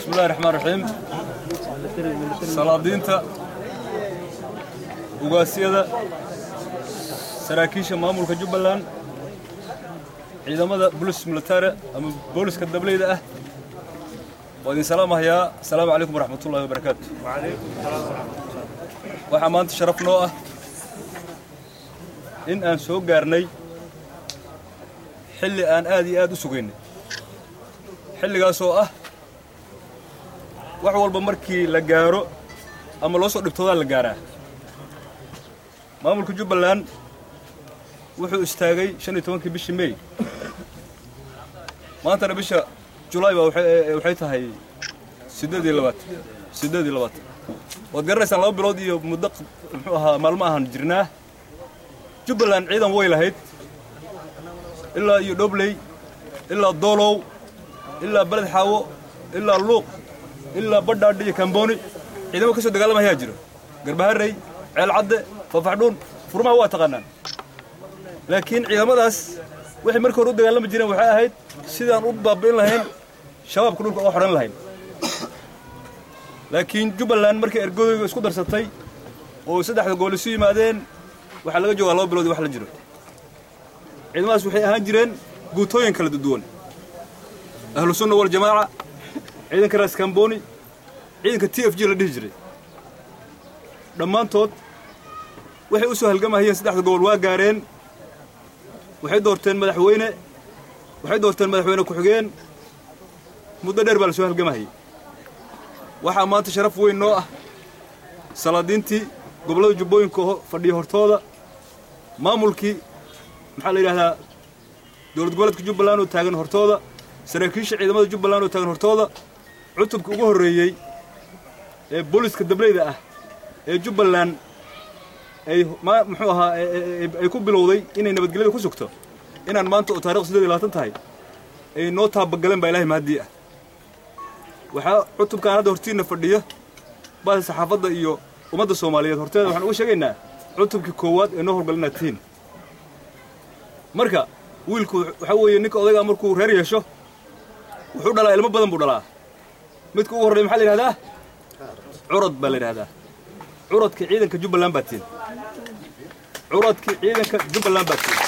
bismillahi raxmaan raxiim salaadiinta ugaasyada saraakiisha maamulka jubbaland ciidamada bolis militare ama booliska dableyda ah waa idin salaamahayaa asalaamu calaykum waraxmatullahi wabarakaatu waxaa maanta sharaf noo ah in aan soo gaarnay xilli aan aad iyo aad u sugaynay xilligaasoo ah wax walba markii la gaaro ama loo soo dhibtoodaa la gaaraa maamulka jubbaland wuxuu istaagay shan iyo tobankii bishii mey maantana bisha julaay baa waxay tahay siddeed iyo labaatan siddeed iyo labaatan waad garanaysaan laba bilood iyo muddo muxuu ahaa maalmo ahaan jirnaa jubbaland ciidan way lahayd ilaa iyo dhobley ilaa doolow ilaa beled xaawo ilaa luuq ilaa badhaadhi iyo kambooni ciidamo ka soo dagaalamayaa jiro garbaharey ceel cadde fafaxdhuun furmaha waa taqaanaan laakiin ciidamadaas waxay markii hore u dagaalami jireen waxay ahayd sidaan u baabi'in lahayn shabaabka dhulka oo xoran lahayn laakiin jubbaland markay ergodooyga isku darsatay oo saddexda gool isu yimaadeen waxaa laga joogaa laba bilood wax la jiro ciidamadaas waxay ahaan jireen guutooyin kala duwan ahlu sunna waljamaaca ciidanka raas kamboni ciidanka t f g la dhihi jiray dhammaantood waxay u soo halgamahayeen saddexda gobol waa gaareen waxay doorteen madaxweyne waxay doorteen madaxweyne ku-xigeen muddo dheer baa la soo halgamahayay waxaa maanta sharaf weyn noo ah salaadiintii gobollada jubbooyinka fadhiya hortooda maamulkii maxaa la yidhahdaa dowlad goboleedka jubbaland oo taagan hortooda saraakiisha ciidamada jubbaland oo taagan hortooda cutubka ugu horreeyey ee booliska dableyda ah ee jubbaland ay muxuu ahaa ay ku bilowday inay nabadgelyada ku sugto inaan maanta oo taarikh siddeed iyo labaatan tahay ay noo taabagaleen baa ilahay mahaddii ah waxaa cutubkaan hadda hortiinna fadhiya baasa saxaafadda iyo ummadda soomaaliyeed horteeda waxaan uga sheegaynaa cutubkii koowaad ee noo howlgalinaad tihiin marka wiilku waxaa weeye ninka odaygaa markuu reer yeesho wuxuu dhalaa ilmo badan buu dhalaa midka ugu horreya maxaa la yidhahdaa curad baa la yidhahdaa curadka ciidanka jubbaland baa tiin curadkii ciidanka jubbaland baa tiin